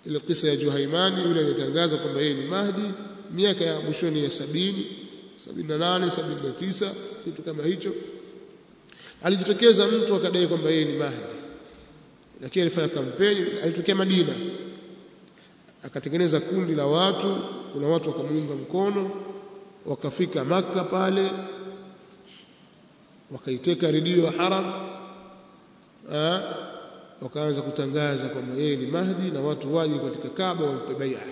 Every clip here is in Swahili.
ile kisa ya Juhaimani yule aliyetangaza kwamba yeye ni Mahdi miaka ya mwishoni ya sabini sabini na nane sabini na tisa kitu kama hicho alijitokeza mtu akadai kwamba yeye ni Mahdi lakini alifanya kampeni alitokea Madina akatengeneza kundi la watu kuna watu wakamuunga mkono wakafika maka pale wakaiteka redio ya haram ah, wakaanza kutangaza kwamba yeye ni Mahdi na watu waje katika Kaaba wampe bai'a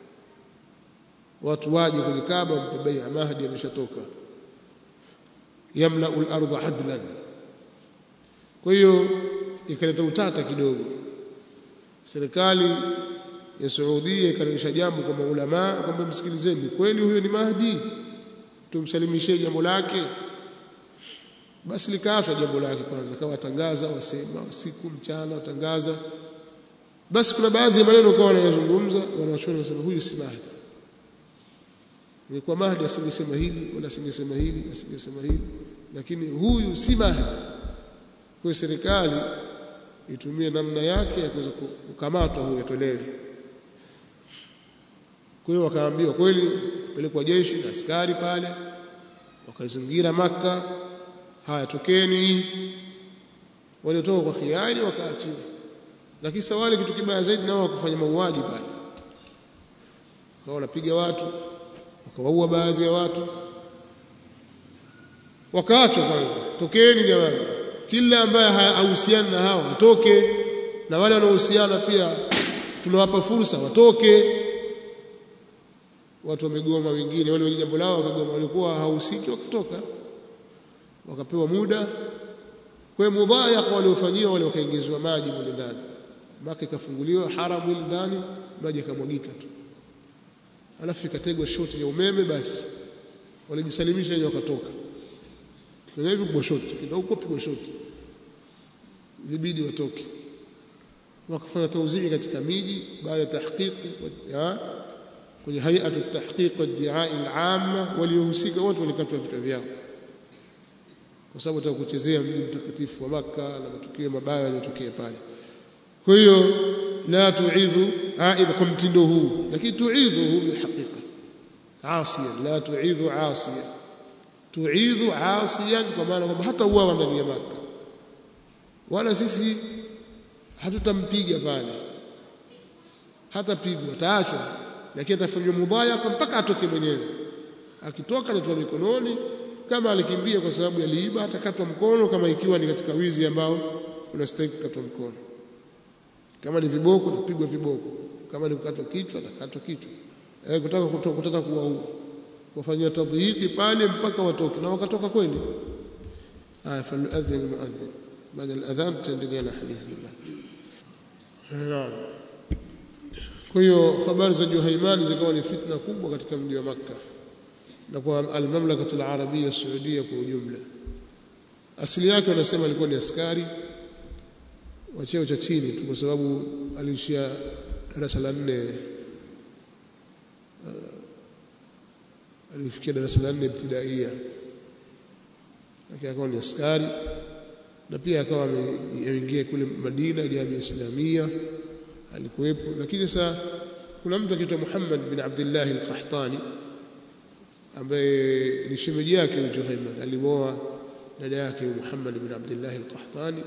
watu waje kwenye Kaaba wampe bai'a Mahdi ameshatoka yamla'u al-ardha adlan kwa hiyo ikaleta utata kidogo serikali ya Saudia ikarudisha jambo kwa maulama kwamba msikilizeni kweli huyo ni Mahdi tumsalimishie jambo lake basi likaachwa jambo lake kwanza kawa tangaza wasema usiku mchana watangaza basi kuna baadhi ya maneno kwa wanayozungumza wanawachona wanasema huyu si Mahdi ingekuwa Mahdi asingesema hili wala asingesema hili asingesema hili lakini huyu si Mahdi kwa serikali itumie namna yake ya kuweza kukamatwa huyo atolewe kwa hiyo wakaambiwa kweli kupelekwa jeshi na askari pale wakazingira maka haya tokeni waliotoka kwa khiari wakaachiwa lakini sawali kitu kibaya zaidi nao wakufanya mauaji pale wakawa wanapiga watu wakawaua baadhi ya watu wakaachwa kwanza tokeni jamani kila ambaye hahusiani na hao atoke na wale wanaohusiana pia tunawapa fursa watoke watu wamegoma wengine wale wenye jambo lao wakagoma walikuwa hahusiki wakatoka wakapewa muda kwa mudhayaqa waliofanyiwa wale wakaingizwa maji mule ndani maka ikafunguliwa haramu ile ndani maji yakamwagika tu alafu ikategwa shoti ya umeme basi walijisalimisha wenyewe wakatoka kwa hivyo pigwa shoti ndio huko pigwa shoti ilibidi watoke wakafanya tauzii katika miji baada ya tahqiqi kwenye hay'atu tahqiq wad-di'a al-'amma waliohusika wote walikatwa vichwa vyao kwa sababu nataka kuchezea mji mtakatifu wa maka na matukio mabaya yaliyotokea pale kwa hiyo la tu'idhu aidha kwa mtindo huu lakini tu'idhuhu bilhaqiqa asiyan la tu'idhu asiyan tu'idhu asiyan kwa maana kwamba hata uawa ndani ya maka wala sisi hatutampiga pale hatapigwa taachwa lakini atafanywa mudhayaka mpaka atoke mwenyewe akitoka anatoa mikononi kama alikimbia kwa sababu aliiba atakatwa mkono kama ikiwa ni katika wizi ambao unastahili kukatwa mkono kama ni viboko atapigwa viboko kama ni kukatwa kichwa atakatwa kichwa eh kutaka kutaka kuwaua wafanyia tadhiki pale mpaka watoke na wakatoka kweli aya faluadhin muadhin baada al-adhan tutaendelea na hadithi naam kwa hiyo habari za Juhaimani zikawa ni fitna kubwa katika mji wa Makka na kwa al-mamlakatu al-arabia saudia kwa ujumla asili yake wanasema alikuwa ni askari wa cheo cha chini tu kwa sababu aliishia darasa la nne uh, alifikia darasa la nne ibtidaia lakini akawa ni askari na pia akawa ameingia kule Madina jamii islamia alikuwepo lakini sasa kuna mtu akiitwa Muhammad bin Abdullah al-Qahtani ambaye ni shemeji yake Juhayman alimoa dada yake Muhammad bin Abdullah al-Qahtani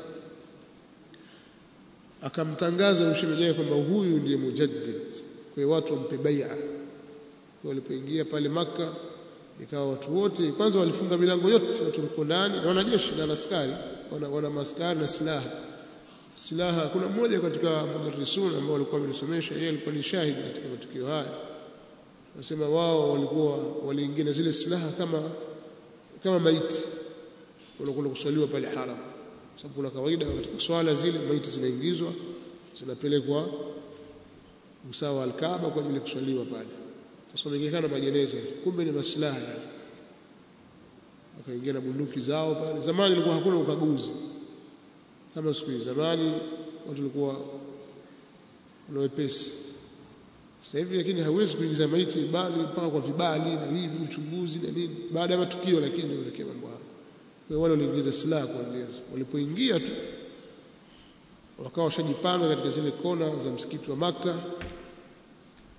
akamtangaza ushemeji wake kwamba huyu ndiye mujaddid kwa watu wampe bai'a walipoingia pale maka ikawa watu wote kwanza walifunga milango yote watu walikuwa ndani na wanajeshi na askari wana, wana maskari na silaha silaha kuna mmoja katika mudarrisun ambao walikuwa wamesomesha yeye alikuwa ni shahidi katika matukio haya nasema wao walikuwa waliingia zile silaha kama kama maiti wanakwenda kuswaliwa pale haram sababu kuna kawaida katika swala zile maiti zinaingizwa zinapelekwa usawa al-Kaaba kwa ajili ya kuswaliwa pale sasa wameingia majeneza kumbe ni maslaha yale wakaingia na bunduki zao pale zamani ilikuwa hakuna ukaguzi kama siku hizi zamani watu walikuwa na wepesi sasa hivi lakini hauwezi kuingiza maiti bali mpaka kwa vibali na hivi uchunguzi na nini baada ya matukio lakini ndio ile mambo hayo kwa wale waliingiza silaha kwa ndio walipoingia tu wakawa washajipanga katika zile kona za msikiti wa maka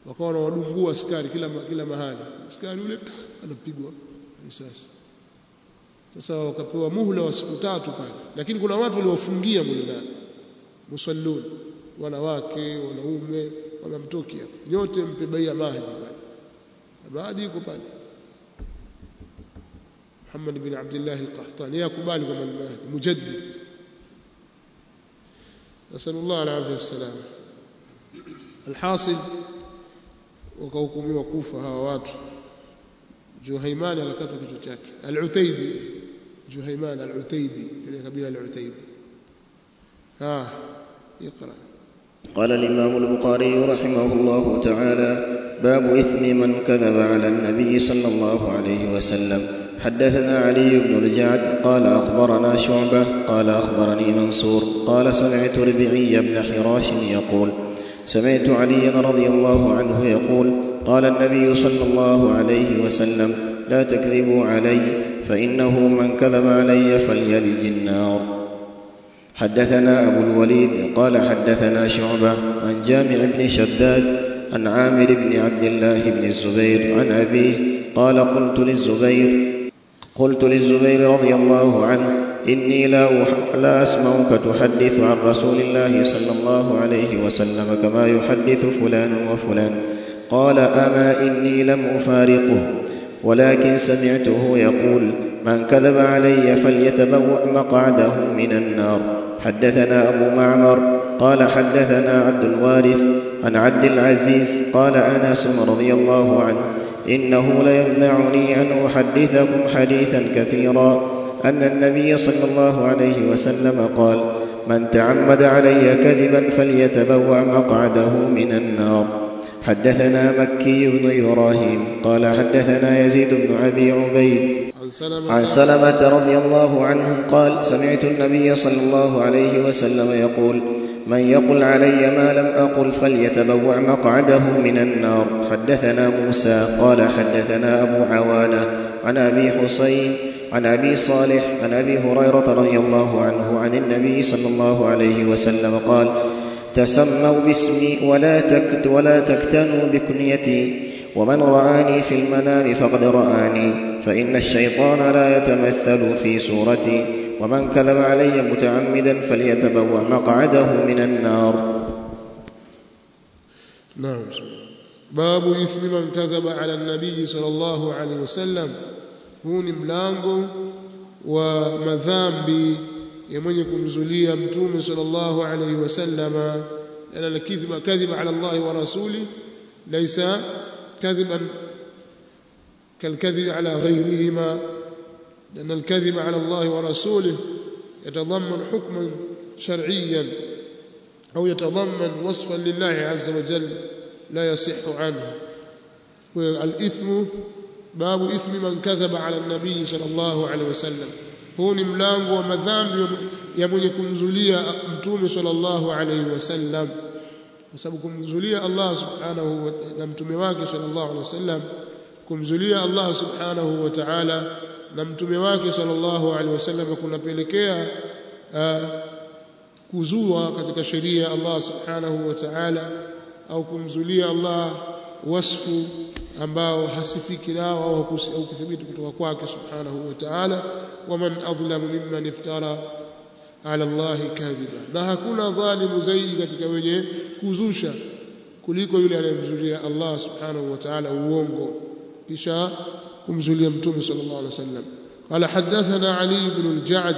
wakawa wanawadungua askari kila kila mahali askari yule anapigwa risasi sasa wakapewa muhula wa siku tatu pale lakini kuna watu waliofungia mule ndani musallun wanawake wanaume wanamtoki hapo nyote mpe baia mahdi pale mahdi yuko pale Muhammad bin Abdullah al-Qahtani yakubali kwamba ni mahdi mujaddid nasallallahu alayhi wasallam alhasil wakahukumiwa kufa hawa watu Juhaimani akakatwa kichwa chake al-Utaybi Juhaiman al-Utaybi ile kabila al-Utaybi ah اقرا قال الإمام البخاري رحمه الله تعالى باب إثم من كذب على النبي صلى الله عليه وسلم حدثنا علي بن الجعد قال أخبرنا شعبة قال أخبرني منصور قال سمعت ربعي بن حراش يقول سمعت عليا رضي الله عنه يقول قال النبي صلى الله عليه وسلم لا تكذبوا علي فإنه من كذب علي فليلج النار حدثنا أبو الوليد قال حدثنا شعبة عن جامع بن شداد عن عامر بن عبد الله بن الزبير عن أبيه قال قلت للزبير قلت للزبير رضي الله عنه إني لا, أح... لا أسمعك تحدث عن رسول الله صلى الله عليه وسلم كما يحدث فلان وفلان قال أما إني لم أفارقه ولكن سمعته يقول من كذب علي فليتبوأ مقعده من النار حدثنا أبو معمر قال حدثنا عبد الوارث عن عبد العزيز قال أنس رضي الله عنه إنه ليمنعني أن أحدثكم حديثا كثيرا أن النبي صلى الله عليه وسلم قال من تعمد علي كذبا فليتبوأ مقعده من النار حدثنا مكي بن إبراهيم قال حدثنا يزيد بن أبي عبيد عن سلمة عن سلمة رضي الله عنه قال سمعت النبي صلى الله عليه وسلم يقول من يقل علي ما لم أقل فليتبوأ مقعده من النار حدثنا موسى قال حدثنا أبو عوانة عن أبي حسين عن أبي صالح عن أبي هريرة رضي الله عنه عن النبي صلى الله عليه وسلم قال تسموا باسمي ولا تكت ولا تكتنوا بكنيتي ومن رآني في المنام فقد رآني فإن الشيطان لا يتمثل في صورتي ومن كذب علي متعمدا فليتبوأ مقعده من النار نعم باب إثم من كذب على النبي صلى الله عليه وسلم huu ni mlango wa madhambi ya mwenye kumzulia mtume sallallahu alayhi wasallama ana alkidhba kadhiba ala Allah wa rasuli laysa kadhiban كالكذب على غيرهما لأن الكذب على الله ورسوله يتضمن حكما شرعيا أو يتضمن وصفا لله عز وجل لا يصح عنه والإثم باب إثم من كذب على النبي صلى الله عليه وسلم huu ni mlango wa madhambi ya mwenye kumzulia mtume sallallahu alaihi wasallam kwa sababu kumzulia Allah subhanahu na mtume wake sallallahu alaihi wasallam kumzulia Allah subhanahu wa ta'ala na mtume wake sallallahu alaihi wasallam kunapelekea kuzua katika sheria ya Allah subhanahu wa ta'ala au kumzulia Allah wasfu ambao hasifiki nao au kuthibiti kutoka kwake subhanahu wa ta'ala waman adhlamu mimman iftara ala Allah kadhiba na hakuna dhalimu zaidi katika wenye kuzusha kuliko yule anayemzulia Allah subhanahu wa ta'ala uongo kisha kumzulia mtume sallallahu alaihi wasallam قال حدثنا علي بن الجعد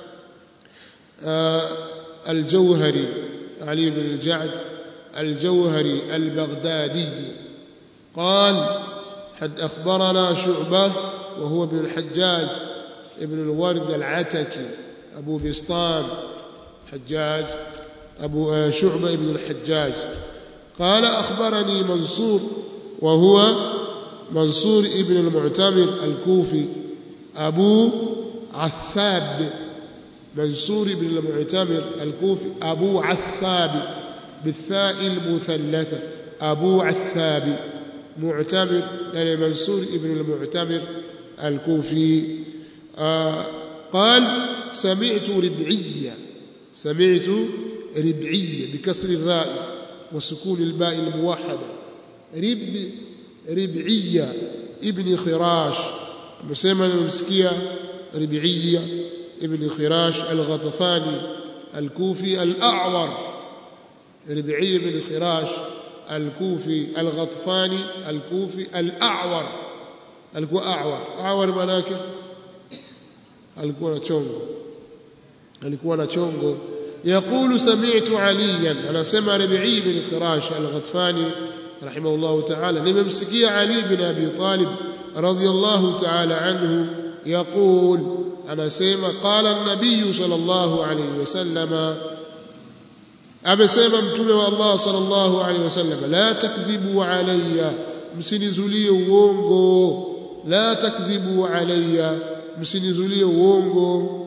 الجوهري علي بن الجعد الجوهري البغدادي قال حد أخبرنا شعبة وهو ابن الحجاج ابن الورد العتكي أبو بسطام حجاج أبو شعبة ابن الحجاج قال أخبرني منصور وهو منصور ابن المعتمر الكوفي أبو عثاب منصور ابن المعتمر الكوفي أبو عثاب بالثاء المثلثة أبو عثاب معتمر يعني منصور ابن المعتمر الكوفي آه قال سمعت ربعية سمعت ربعية بكسر الراء وسكون الباء الموحدة rib rib'iyya ibn khirash amesema nimemsikia rib'iyya ibn khirash al-ghatafani al-kufi al-a'war rib'iyya ibn khirash al-kufi al-ghatafani al-kufi al-a'war alikuwa a'war a'war maana yake alikuwa na chongo alikuwa na chongo يقول سمعت عليا انا سمع ربيعي بن خراش الغطفاني رحمه الله تعالى نمسكي علي بن ابي طالب رضي الله تعالى عنه يقول انا سمع قال النبي صلى الله عليه وسلم amesema mtume wa Allah sallallahu alaihi wasallam la takdhibu alayya msinizulie uongo la takdhibu alayya msinizulie uongo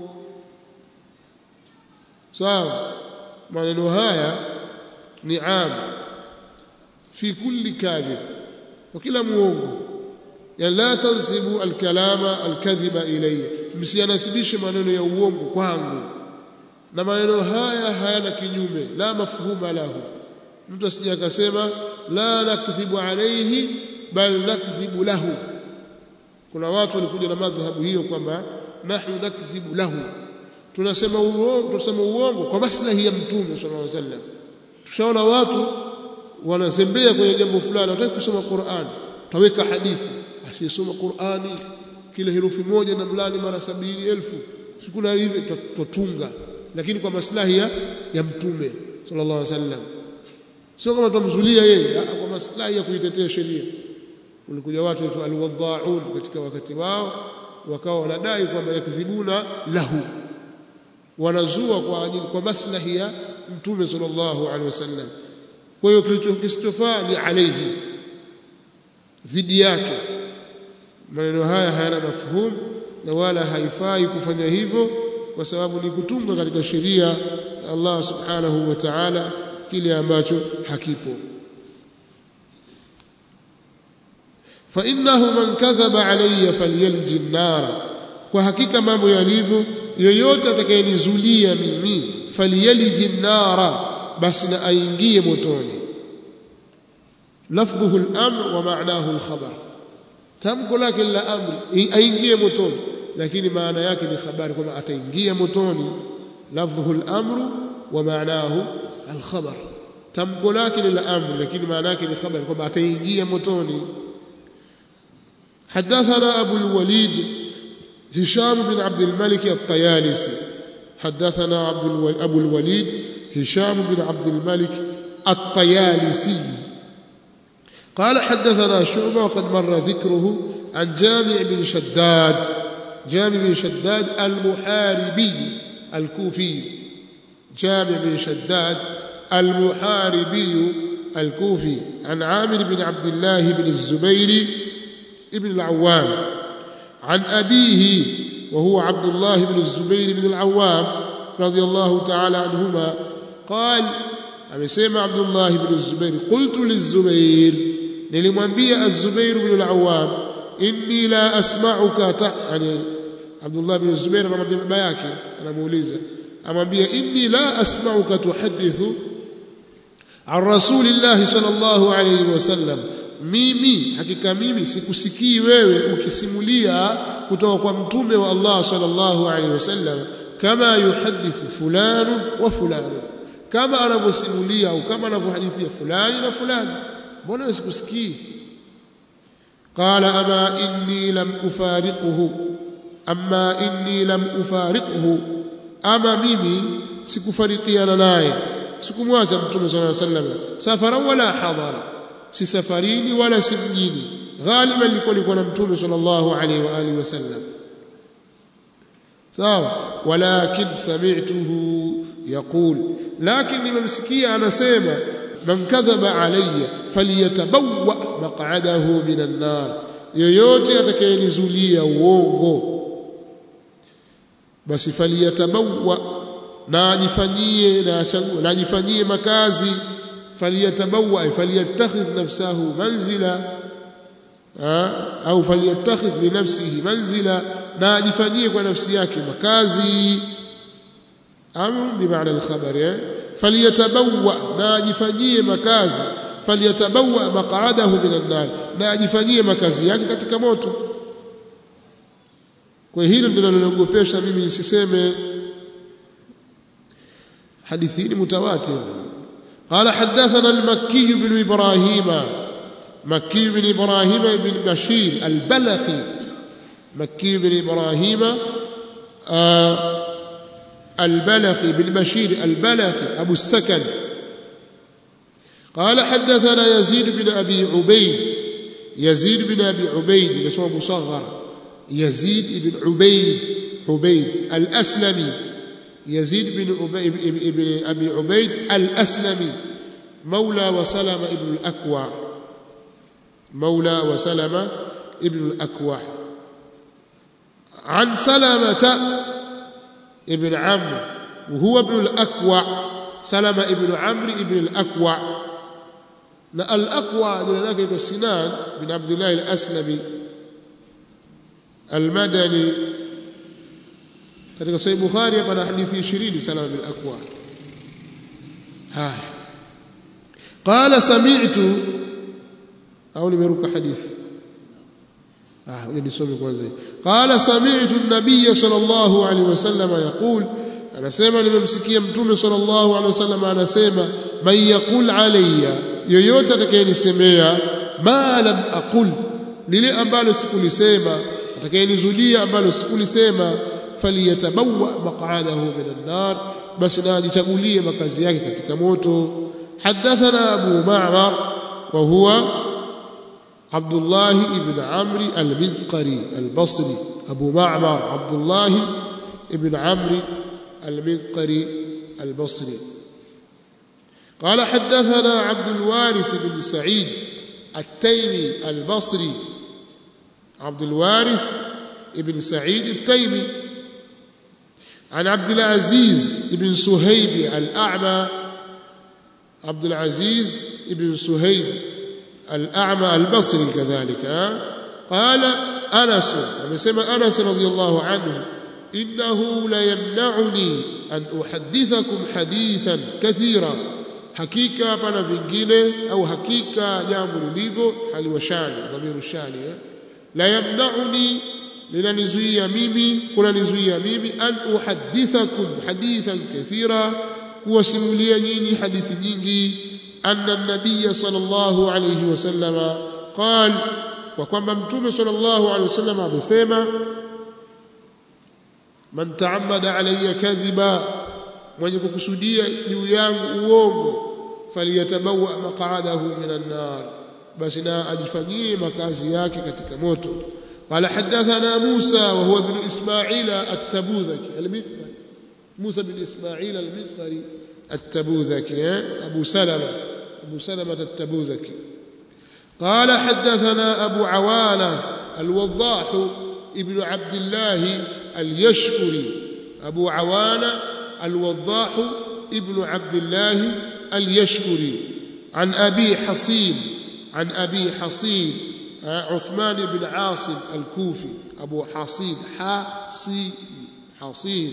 sawa maneno haya ni am fi kulli kadhib wa kila muongo ya la tansibu alkalama alkadhiba ilayya msianasibishe maneno ya uongo kwangu na maneno haya hayana kinyume la mafhuma lahu mtu asije akasema la nakdhibu alayhi bal nakdhibu lahu kuna watu walikuja na madhhabu hiyo kwamba nahnu nakdhibu lahu tunasema uongo tunasema uongo kwa maslahi ya mtume sallallahu alaihi wasallam tushaona watu wanazembea kwenye jambo fulani wataki kusoma Qur'an taweka hadithi asiyesoma Qur'ani kila herufi moja na mlani mara sabini elfu sikuna hivi tutunga lakini kwa maslahi ya, ya mtume sallallahu alaihi wasallam sio kama tumzulia yeye kwa maslahi ya kuitetea sheria ulikuja watu wetu alwadhaun katika wakati wao wakawa wanadai kwamba yakdhibuna lahu wanazua kwa ajili kwa maslahi ya mtume sallallahu alaihi wasallam kwa hiyo kilichokistofaa ni alayhi dhidi yake maneno haya hayana mafhumu na wala haifai kufanya hivyo kwa sababu ni kutunga katika sheria ya Allah subhanahu wa ta'ala kile ambacho hakipo fa innahu man kadhaba alayya falyalji an-nara kwa hakika mambo yalivyo yoyote atakayenizulia mimi falyalji an-nara basi na aingie motoni lafdhuhu al-amr wa ma'nahu al-khabar tamko lake la amri aingie motoni lakini maana yake ni habari kwamba ataingia motoni lafdhuhu al-amru wa ma'nahu al-khabar tamko lake ni la amri lakini maana yake ni habari kwamba ataingia motoni حدثنا أبو الوليد هشام بن عبد الملك الطيالسي حدثنا عبد الو... أبو الوليد هشام بن عبد الملك الطيالسي قال حدثنا شعبة وقد مر ذكره عن جامع بن شداد جامع بن شداد المحاربي الكوفي جامع بن شداد المحاربي الكوفي عن عامر بن عبد الله بن الزبير ابن العوام عن أبيه وهو عبد الله بن الزبير بن العوام رضي الله تعالى عنهما قال amesema Abdullah ibn Zubair qultu lizubair nilimwambia az-Zubair ibn al-Awwam inni la asma'uka ta yani Abdullah ibn Zubair anamwambia baba yake anamuuliza amwambia inni la asma'uka tuhaddithu an rasulillahi sallallahu alayhi wasallam mimi hakika mimi sikusikii wewe ukisimulia kutoka kwa mtume wa Allah sallallahu alayhi wasallam kama yuhaddithu fulanu wa fulanu kama anavyosimulia au kama anavyohadithia fulani na fulani mbona sikusikii qala ama inni lam ufariquhu amma inni lam ufariquhu ama mimi sikufarikiana naye sikumwacha mtume sallallahu alaihi wasallam safara wala hadara si safarini wala si mjini ghaliban nilikuwa nilikuwa na mtume sallallahu alaihi wa alihi wasallam sawa walakin sami'tuhu yaqul lakini nimemsikia anasema man kadhaba alayya falyatabawwa maq'adahu minan nar yoyote atakayenizulia uongo basi falyatabawwa na ajifanyie na achague na ajifanyie makazi falyatabawwa falyattakhidh nafsahu manzila au falyattakhidh li nafsihi manzila na ajifanyie kwa nafsi yake makazi amru bimaana al-khabar falyatabawwa na ajifanyie makazi falyatabawa maq'adahu minan nar na ajifanyie makazi yake katika moto kwa hilo ndilo linalogopesha mimi nisiseme hadithi ni mutawatir قال حدثنا المكي بن إبراهيم مكي بن إبراهيم بن بشير البلخي مكي بن إبراهيم آه البلخي بن بشير البلخي أبو السكن قال حدثنا يزيد بن أبي عبيد يزيد بن أبي عبيد يسمى مصغر يزيد بن عبيد عبيد الأسلمي يزيد بن أبي بن أبي عبيد الأسلمي مولى وسلم ابن الأكوع مولى وسلم ابن الأكوع عن سلمة ابن عمرو وهو ابن الأكوع سلمة ابن عمرو ابن الأكوع الأكوع جنا سنان بن عبد الله الأسلمي المدني katika sahih bukhari hapa na hadithi 20 salama bil aqwa haya qala sami'tu au nimeruka hadithi ah ngoja nisome kwanza qala sami'tu an-nabiy sallallahu alaihi wasallam yaqul anasema nimemsikia mtume sallallahu alaihi wasallam anasema man yaqul alayya yoyote atakayenisemea ma lam aqul lile ambalo sikulisema atakayenizulia ambalo sikulisema faliyatabawa maq'adahu minan nar basi na ajichagulie makazi yake katika moto hadathana abu ma'mar wa huwa عبد الله بن عمرو المذقري البصري أبو معمر عبد الله بن عمرو المذقري البصري قال حدثنا عبد الوارث بن سعيد التيمي البصري عبد الوارث بن سعيد التيمي عن عبد العزيز بن سهيب الأعمى عبد العزيز بن سهيب الأعمى البصري كذلك قال أنس ومسمى أنس رضي الله عنه إنه ليمنعني أن أحدثكم حديثا كثيرا hakika hapana vingine au hakika jambo lilivyo haliwashani dhamiru shani eh? la yamnauni linanizuia mimi kunanizuia mimi an uhadithakum hadithan kathira kuwasimulia nyinyi hadithi nyingi anna an-nabiy sallallahu alayhi wasallam qal kwa kwamba mtume sallallahu alayhi wasallam amesema man ta'ammada alayya kadhiba mwenye kukusudia juu yangu uongo faliyatabawa maq'adahu minan nar basi na ajifanyie makazi yake katika moto قال حدثنا موسى وهو ابن إسماعيل التبوذكي المذكري موسى بن إسماعيل المذكري التبوذكي أبو سلمة أبو سلمة التبوذكي قال حدثنا أبو عوانة الوضاح ابن عبد الله اليشكري أبو عوانة الوضاح ابن عبد الله اليشكري عن أبي حصين عن أبي حصين عثمان بن عاصم الكوفي أبو حصين حصين حصين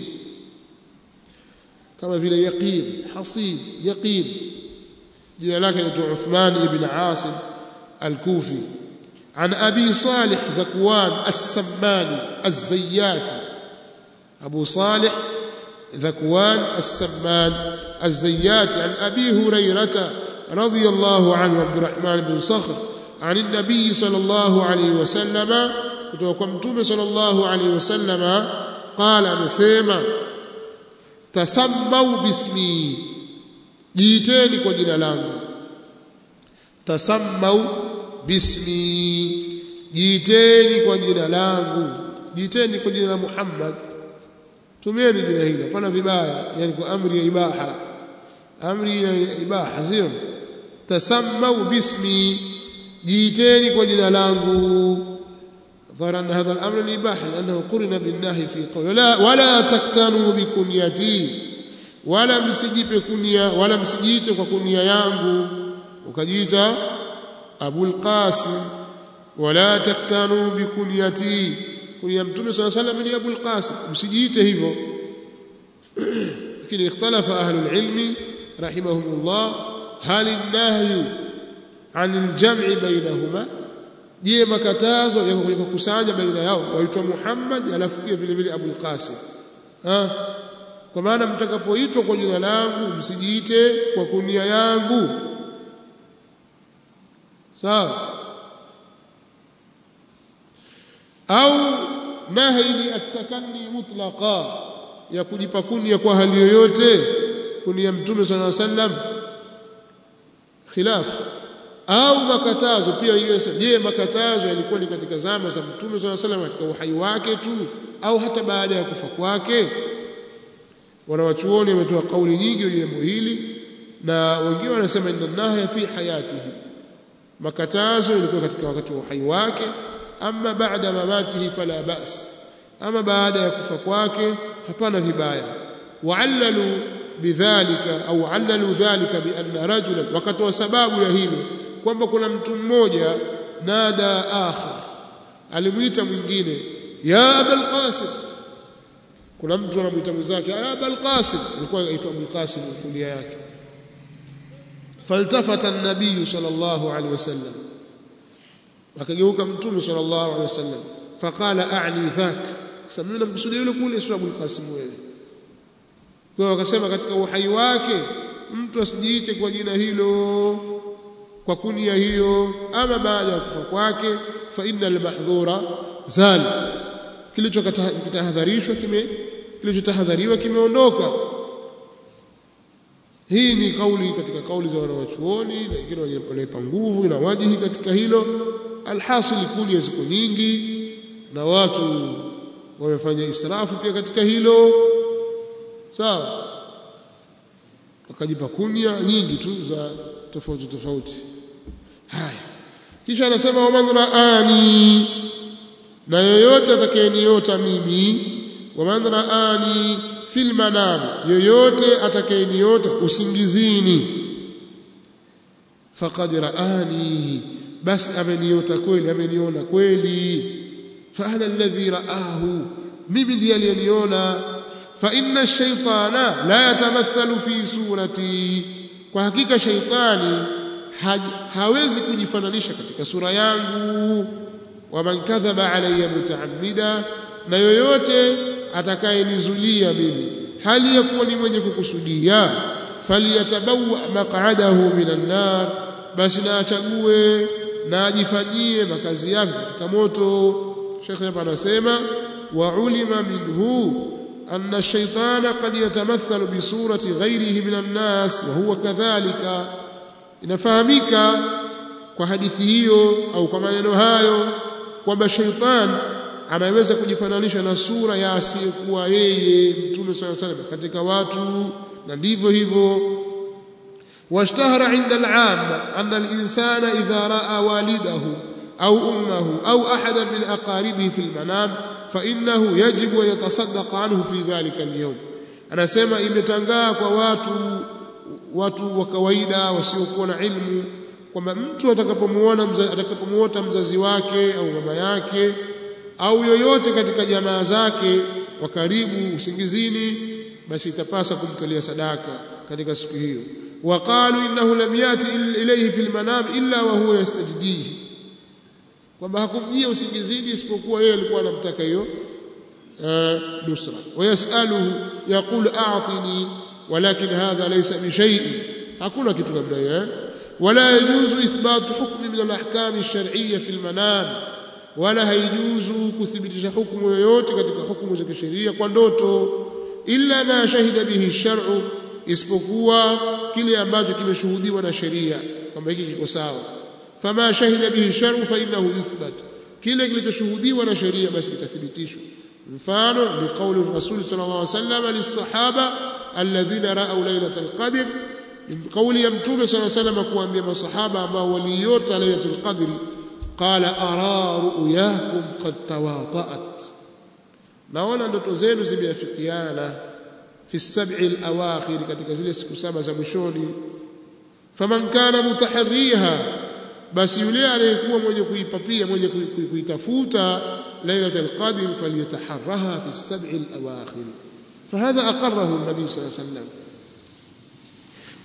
كما في يقين حصين يقين جاء لكن عثمان بن عاصم الكوفي عن أبي صالح ذكوان السماني الزياتي أبو صالح ذكوان السمان الزياتي عن أبي هريرة رضي الله عنه عبد الرحمن بن صخر عن النبي صلى الله عليه وسلم كتوكم صلى الله عليه وسلم قال مسيما تسموا باسمي جيتني kwa jina langu tasammau bismi jiiteni kwa jina langu jiiteni kwa jina la Muhammad tumieni jina hilo hapana vibaya yani kwa amri ya ibaha amri ya ibaha sio tasammau bismi jiiteni kwa jina langu ظهر أن هذا الأمر الإباحة لأنه قرن بالنهي في قول لا ولا تكتنوا بكنيتي ولا msijipe kunia wala msijiite kwa kunia yangu ukajiita Abul Qasim wala taktanu bikunyati kunia mtume صلى الله عليه وسلم ni Abul Qasim msijiite hivyo lakini ikhtalafa ahlul ilmi rahimahumullah hal an-nahy anil jam'i bainahuma je makatazo yako kwenye kukusanya baina yao waitwa Muhammad alafu pia vile vile Abul Qasim ha kwa maana mtakapoitwa kwa jina langu msijiite kwa kunia yangu sawa au nahyi atakanni mutlaqa ya kujipa kunia kwa hali yoyote kunia mtume sallallahu alaihi wasallam khilaf au makatazo pia hiyo je makatazo yalikuwa ni katika zama za mtume sallallahu alaihi wasallam katika uhai wake tu au hata baada ya kufa kwake wanawachuoni wametoa kauli nyingi juu ya jambo hili na wengine wanasema inna nahya fi hayatihi makatazo yalikuwa katika wakati wa uhai wake ama baada mamatihi fala bas ama baada ya kufa kwake hapana vibaya wa'allalu bidhalika au allalu dhalika bi anna rajulan wakatoa sababu ya hilo kwamba kuna mtu mmoja nada akhar alimuita mwingine ya abul qasim kuna mtu anamuita mwenzake ya abul qasim alikuwa aitwa abul qasim kulia yake faltafata an-nabiy sallallahu alaihi wasallam akageuka mtume sallallahu alaihi wasallam faqala a'ni dhak sasa mimi namkusudia yule kule sio abul qasim wewe kwa wakasema katika uhai wake mtu asijiite kwa jina hilo kwa kunia hiyo ama baada ya kufa kwake fa innal mahdhura zal kilichotahadharishwa kime kilichotahadhariwa kimeondoka hii ni kauli katika kauli za wanawachuoni na wengine wanaipa nguvu na wajihi katika hilo alhasil kunia ziko nyingi na watu wamefanya israfu pia katika hilo sawa wakajipa kunia nyingi tu za tofauti tofauti haya kisha anasema waman raani na yoyote atakayeniota mimi waman raani fil manam yoyote atakayeniota usingizini faqad raani basi ameniota kweli ameniona kweli fa ana alladhi raahu mimi ndiye aliyeniona fa inna ash-shaytana la yatamathalu fi surati kwa hakika shaytani ha, hawezi kujifananisha katika sura yangu wa man kadhaba alayya mutaammida na yoyote atakayenizulia mimi hali ya kuwa ni mwenye kukusudia faliyatabawa maq'adahu minan nar basi na achague na ajifanyie makazi yake katika moto Sheikh hapa anasema wa ulima minhu أن الشيطان قد يتمثل بصورة غيره من الناس وهو كذلك inafahamika kwa hadithi hiyo au kwa maneno hayo kwamba shaitan anaweza kujifananisha na sura ya asiyekuwa yeye mtume swalla salam katika watu na ndivyo hivyo washtahara inda al-amma anna al-insana idha raa walidahu au ummahu au ahada min aqaribihi fi al-manam فإنه يجب أن يتصدق عنه في ذلك اليوم anasema imetangaa kwa watu watu wa kawaida wasiokuwa na ilmu kwamba mtu atakapomuona atakapomuota mzazi wake au mama yake au yoyote katika jamaa zake wa karibu usingizini basi itapasa kumtolea sadaka katika siku hiyo waqalu innahu lam yati ilayhi fil manam illa wa huwa yastajdihi kwamba hakumjia usingizini isipokuwa yeye alikuwa anamtaka hiyo nusra wayasaluhu yaqul a'tini walakin hadha laysa bi shay'in hakuna kitu namna hiyo wala yajuzu ithbatu hukmi min al-ahkam ash-shar'iyya fi al-manam wala haijuzu kuthibitisha hukumu yoyote katika hukumu za kisheria kwa ndoto illa ma shahida bihi shar'u isipokuwa kile ambacho kimeshuhudiwa na sheria kwamba hiki kiko sawa fama shahida bihi shar'u fa innahu yuthbat kile kilichoshuhudiwa na sheria basi kitathibitishwa mfano ni kauli rasul sallallahu alaihi wasallam lisahaba alladhina ra'aw lailatul qadr kauli ya mtume sallallahu alaihi wasallam kuambia masahaba ambao waliota lailatul qadr qala ara ru'yakum qad tawata'at naona ndoto zenu zimeafikiana fi sab'i al-awakhir katika zile siku saba za mwishoni faman kana mutaharriha basi yule aliyekuwa mwenye kuipapia mwenye kuitafuta lailatul qadr falyataharraha fi as-sab'i al-awakhir فهذا أقره النبي صلى الله عليه وسلم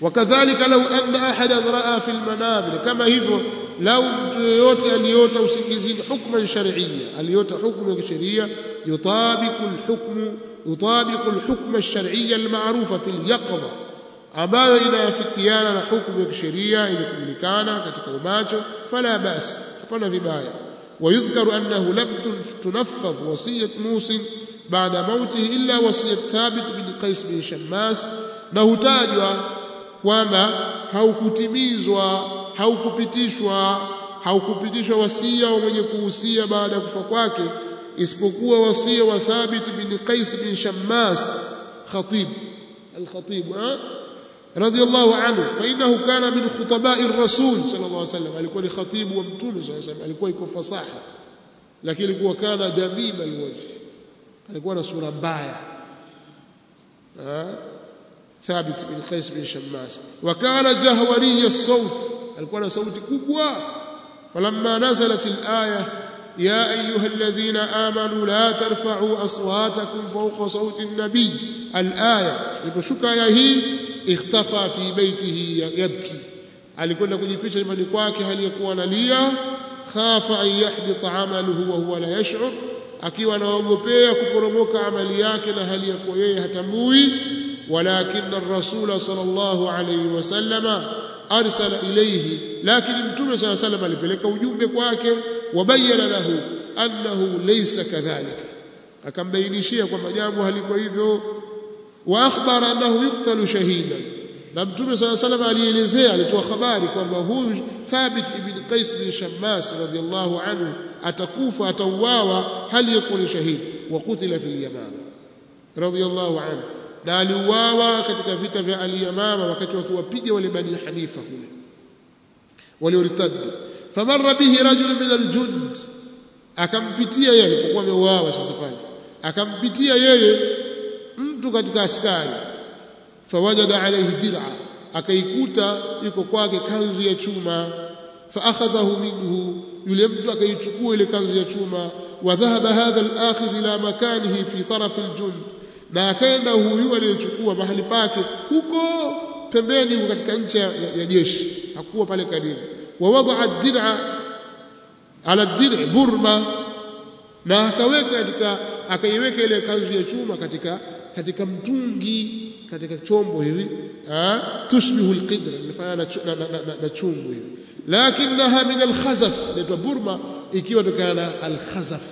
wakadhalika lau anna ahadan raa fi lmanabir kama hivyo lau mtu yoyote aliota usingizini hukman shar'iyya aliota hukmu ya kisheria yutabiku alhukmu yutabiku alhukma alshar'iyya alma'rufa fi alyaqdha ambayo inayafikiana na hukumu ya kisheria iliyojulikana katika umacho fala bas hapana vibaya ويذكر أنه لم تنفذ وصية موسى بعد موته إلا وصية ثابت بن قيس بن شماس نهتاجوا kwamba haukutimizwa haukupitishwa haukupitishwa wasia wa mwenye kuhusia baada ya kufa kwake isipokuwa wasia wa Thabit bin Qais bin Shammas khatib al-khatib radiyallahu anhu fa innahu kana min khutaba'i ar-rasul sallallahu alayhi wasallam alikuwa ni khatibu wa mtume sallallahu alayhi wasallam alikuwa iko fasaha lakini alikuwa kana jamim al-wajh alikuwa na sura mbaya ثابت بن قيس بن شماس وكان جهوري الصوت alikuwa na sauti kubwa فلما نزلت الآية يا أيها الذين آمنوا لا ترفعوا أصواتكم فوق صوت النبي الآية iliposhuka aya hii اختفى في بيته يبكي alikwenda kujificha nyumbani kwake hali ya kuwa analia khafa an yahbita amaluhu wa huwa la yash'ur akiwa anaogopea kuporomoka amali yake na hali ya kuwa yeye hatambui ولكن الرسول صلى الله عليه وسلم أرسل إليه لكن متوم صلى الله عليه وسلم alipeleka ujumbe kwake wabayana lahu annahu laysa kadhalika akambainishia kwamba jambo haliko hivyo wa akhbara annahu yuqtalu shahidan na mtume صلى الله عليه وسلم alielezea alitoa habari kwamba huyu Thabit ibn Qais bin Shammas radiyallahu anhu atakufa atauawa hali yakuni shahid wa qutila fil yamama radiyallahu anhu na aliuawa katika vita vya Al-Yamama wakati wakiwapiga wale Bani Hanifa kule walioritadi famarra bihi rajul min al-jund akampitia yeye alipokuwa ameuawa sasa pale akampitia yeye mtu katika askari fawajada alayhi dir'a akaikuta iko kwake kanzu ya chuma faakhadhahu minhu yule mtu akaichukua ile kanzu ya chuma wa dhahaba hadha al-akhidh ila makanihi fi taraf al-jund na akaenda huyu aliyechukua mahali pake huko pembeni huko katika nchi ya, ya jeshi hakuwa pale karibu wa wadaa dir'a ala dir'i burma na akaweka katika akaiweka ile kanzu ya chuma katika katika mtungi katika chombo hivi tushbihu alqidra inafanana na, na, na, na chungu hivi lakinaha min alkhazaf inaitwa burma ikiwa tokana na alkhazaf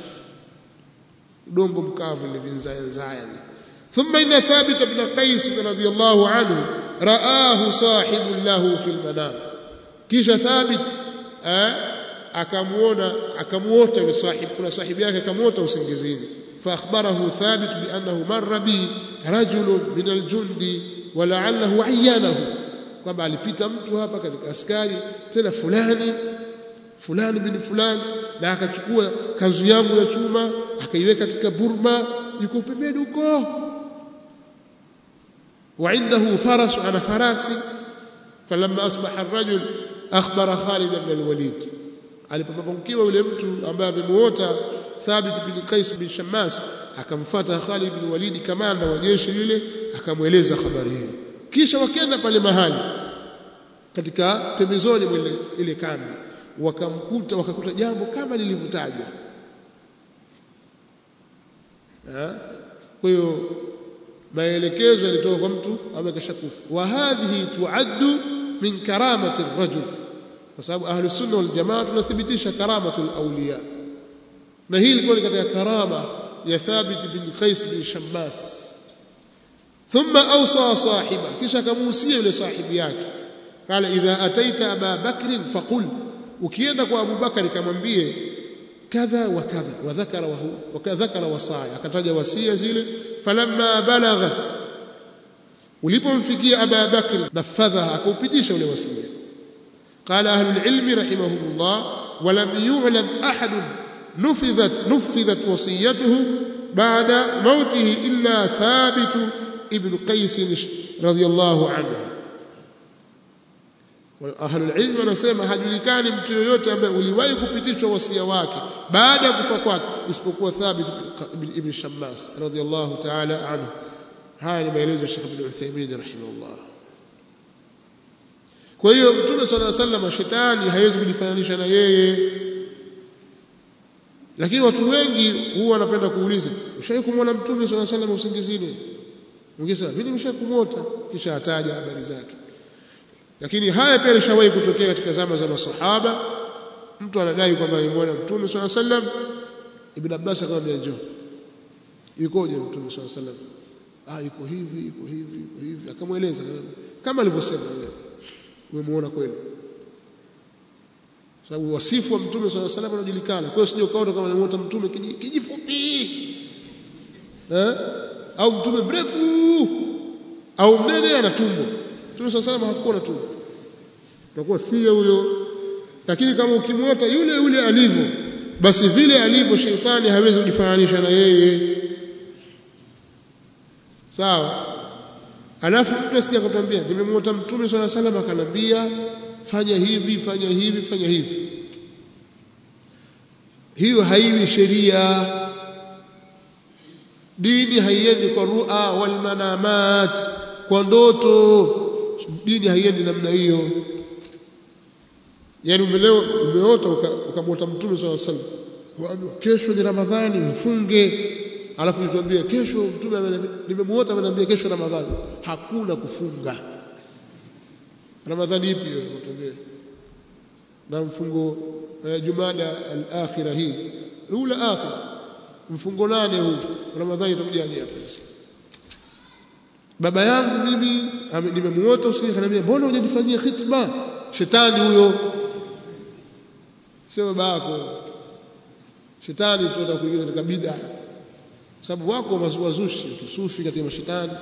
udongo mkavu ile vinzaya nzaya ثم إن ثابت بن قيس رضي الله عنه رآه صاحب له في المنام كيش ثابت akamuona akamuota yule sahib kuna sahibi yake akamuota usingizini فاخبره ثابت بانه مر بي رجل من الجند ولعله عيانه kwamba alipita mtu hapa katika askari tena fulani fulani bin fulani na akachukua kanzu yangu ya chuma akaiweka katika burma yuko pembeni huko وعنده فرس أنا فراسي فلما أصبح الرجل أخبر خالد بن الوليد alipopapunkiwa yule mtu ambaye amemuota Thabit bin Qais bin Shammas akamfuata Khalid bin Walid kamanda wa jeshi yule akamweleza habari hiyo kisha wakaenda pale mahali katika pembezoni mwa ile kambi wakamkuta wakakuta jambo kama lilivyotajwa kwa hiyo maelekezo yalitoka kwa mtu ambaye kashakufa wa hadhihi tuaddu min karamati ar-rajul kwa sababu ahli sunna wal jamaa tunathibitisha karamatul awliya na hii ilikuwa ni katika karama ya Thabit bin Qais bin Shammas thumma awsa sahiba kisha kamuhusia yule sahibi yake qala idha ataita aba bakr faqul ukienda kwa Abu Bakari kamwambie kadha wa kadha wa dhakara wa huwa dhakara wasaya akataja wasia zile falamma balaghat ulipomfikia Aba Bakr nafadha akaupitisha ule wasia قال أهل العلم رحمهم الله ولم يعلم أحد نفذت نفذت وصيته بعد موته إلا ثابت ابن قيس رضي الله عنه أهل العلم wanasema hajulikani mtu yoyote ambaye uliwahi kupitishwa wasia wake baada ya kufa kwake isipokuwa Thabit ibn Shammas radiyallahu ta'ala anhu haya ni maelezo ya Sheikh Ibn Uthaymeen rahimahullah kwa hiyo mtume swalla sallam shetani haiwezi kujifananisha na yeye lakini watu wengi huwa wanapenda kuuliza ushawahi kumwona mtume swalla sallam usingizini ungesema mimi nimeshakumwota kisha ataja habari zake lakini haya pia yalishawahi kutokea katika zama za masahaba mtu anadai kwamba alimwona mtume swalla sallam ibn Abbas akamwambia njoo yukoje mtume swalla sallam ah yuko hivi yuko hivi yuko hivi akamweleza kama alivyosema yeye umemuona kweli sababu wasifu wa mtume swalla sallam unajulikana kwa hiyo sije ukaona kama unamuota mtume kijifupi eh au mtume mrefu au mnene ana tumbo mtume swalla sallam hakuwa na tumbo utakuwa si huyo lakini kama ukimwota yule yule alivyo basi vile alivyo sheitani hawezi kujifananisha na yeye sawa alafu mtu asije akatwambia nimemwota mtume swalla salam akanambia fanya hivi fanya hivi fanya hivi hiyo haiwi sheria dini haiendi kwa ru'a wal manamat kwa ndoto dini haiendi namna hiyo yani umeleo umeota ukamwota mtume swalla salam waambiwa kesho ni ramadhani mfunge alafu nituambie kesho mtume nimemuota ameniambia kesho ramadhani hakuna kufunga ramadhani ipi hiyo mtuambie na mfungo eh, jumada al-akhirah hii ula akhir mfungo nane huu ramadhani itakujaje hapa sasa baba yangu mimi nimemuota usiku akaniambia mbona hujanifanyia khitba shetani huyo sio baba yako shetani tuta kuingiza katika bid'a sababu wako wazushi tusufi katika mashetani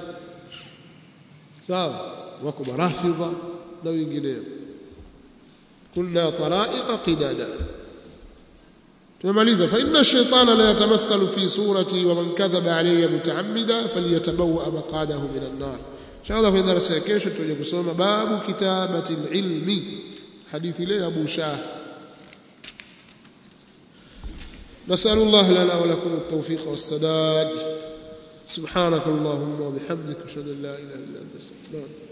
sawa wako marafidha na wengineo kunna taraiqa qidada tumemaliza fa inna ash-shaytana la yatamathalu fi surati wa man kadhaba alayya mutaammida falyatabawa maqadahu min an-nar inshallah kwa darasa ya kesho tutaje kusoma babu kitabati al-ilmi hadithi ile Abu Shah نسأل الله لنا ولكم التوفيق والسداد سبحانك اللهم وبحمدك أشهد أن لا إله إلا أنت أستغفرك